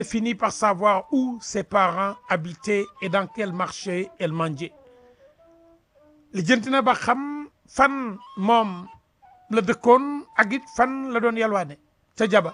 finit par savoir où ses parents habitaient et dans quel marché elle mangeait lijjanti na ba xam fan moom la dëkkoon ak it fan la doon yalwaane ca jaba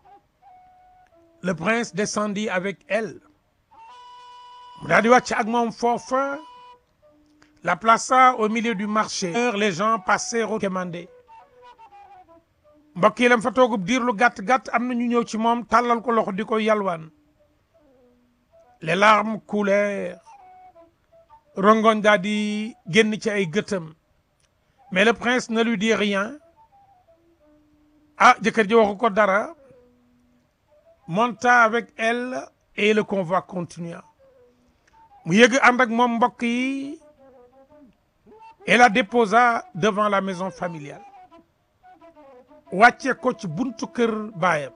le prince descendit avec elle mu daal di wàcc ak moom foofa la plaça au milieu du marché les gens passèrent au quémandé mbokk yi lam fa toogub diir lu gàtt gàtt am na ñu ñëw ci moom tàllal ko loxo di ko yalwaan les larmes coulèrent rongoñ daal di génn ci ay gëtëm mais le prince ne lui dit rien ah jëkkër ji waxu ko dara monta avec elle et le convoi continua mu yëg ànd ak moom mbokk yi et la déposa devant la maison familiale wàcce ko ci buntu kër baayam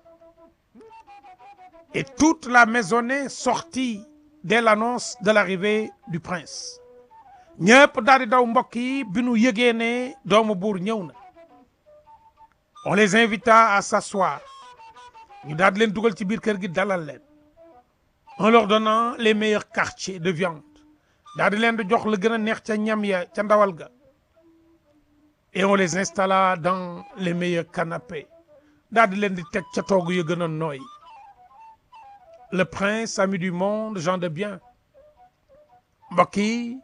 et toute la maisonnée sortit dès l'annonce de l'arrivée du prince ñëpp daal di daw mbokk yi bi nu yëgee ne doomu buur ñëw na on les invita à s'asseoir ñu daal di leen dugal ci biir kër gi dalal leen en leur donnant les meilleurs quartiers de viande daal di leen di jox la gën a neex ca ñam ya ca ndawal ga et on les installa dans les meilleurs canapés daal di leen di teg ca toog yu gën a nooy le prince ami du monde gens de bien mbokk yi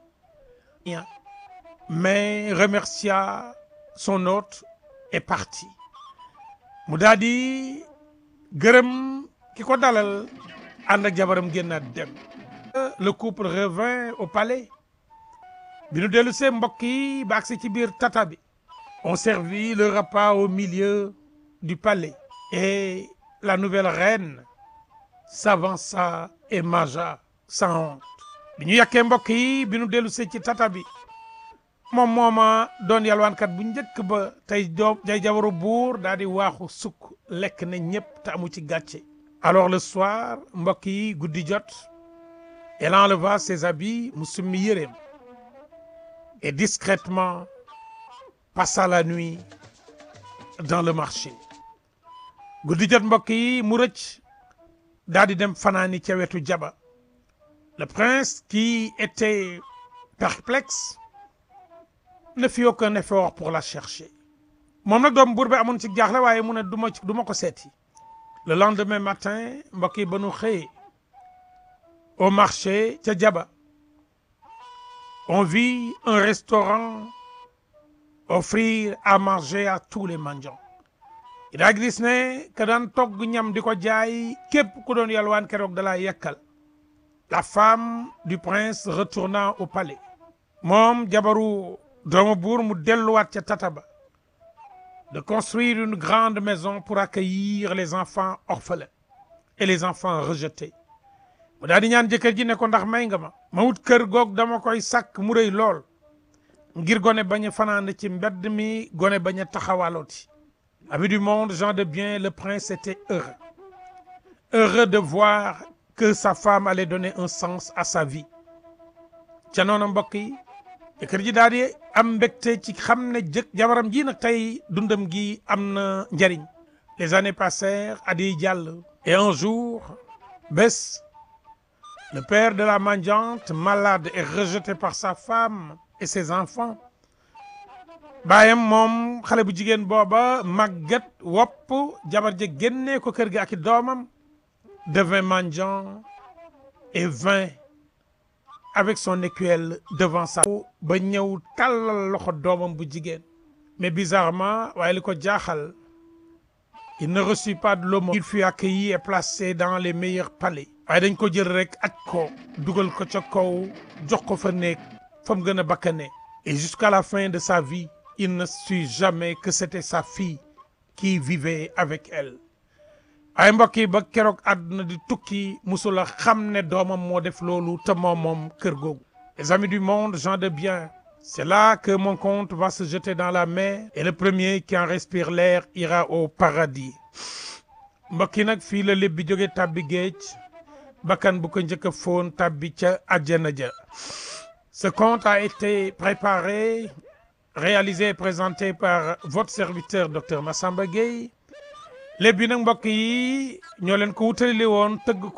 mais remercia son hôte et parti mu daal di gërëm ki ko dalal ànd ak jabaram génnaat dem le couple revint au palais bi nu dellu see mbokk yi ba agsi ci biir tata bi on servit le repas au milieu du palais et la nouvelle reine s'avança et mangea sans honte bi ñu yàkkee mbokk yi bi nu dellu see ci tata bi moom mooma doon yalwaankat bu njëkk ba tey doom day jabaru buur daal di waaxu sukk lekk na ñëpp te amu ci gàcce alors le soir mbokk yi guddi jot elle enleva ses habits mu summi yéreem et discrètement passa la nuit dans le marché guddi jot mbokk yi mu rëcc daal di dem fanaani ca wetu jaba le prince qui était perplexe ne fit aucun effort pour la chercher moom nag doom buur bi amoon ci jaaxle waaye mu ne du ma du ma ko seeti le lendemain matin mbokk yi ba nu xëyee au marché ca jaba on vit un restaurant offrir à manger à tous les mendiants daa gis ne ka daan togg ñam di ko jaay képp ku doon yalwaan keroog da laa yekkal la femme du prince retourna au palais moom jabaru doomu buur mu delluwaat ca tata ba de construire une grande maison pour accueillir les enfants orphelins et les enfants rejetés mu daal di ñaan jëkkër ji ne ko ndax may nga ma ma wut kër goog dama koy sàkk mu rëy lool ngir gone bañ a fanaan ci mbedd mi gone bañ a taxawalooti amis du monde gens de bien le prince était heureux heureux de voir que sa femme allait donner un sens à sa vie ca noonu mbokk yi jëkkër ji daal di am mbégte ci xam ne jëkk jabaram ji nag tey dundam gi am na njariñ les années passèrent at yi jàll et un jour bés le père de la mendiante malade et rejeté par sa femme et ses enfants baayam moom xale bu jigéen booba màggat wopp jabar ja génnee ko kër gi ak i doomam devint mendiant et vint avec son écuelle devant sa ba ñëw tàllal loxo doomam bu jigéen mais bizarrement waaye li ko jaaxal il ne reçut pas de l'aumône il fut accueilli et placé dans les meilleurs palais waaye dañ ko jël rek aj ko dugal ko ca kaw jox ko fa nekk fa mu gën a bakkane et jusqu'à la fin de sa vie il ne sut jamais que c'était sa fille qui vivait avec elle ay mbokk yi ba keroog àdduna di tukki musula xam ne doomam moo def loolu te moom moom kër googu les amis du monde gens de bien c'est là que mon compte va se jeter dans la mer et le premier qui en respire l'air ira au paradis mbokk yi nag fii la lépp bi jóge tàbbi géej bakkan bu ko njëkk a foon tàbbi ca àjjana ja ce conte a été préparé réalisé et présenté par votre serviteur docteur Massamba Gueye léeb bi nag mbokk yi ñoo leen ko wutalile woon tëgg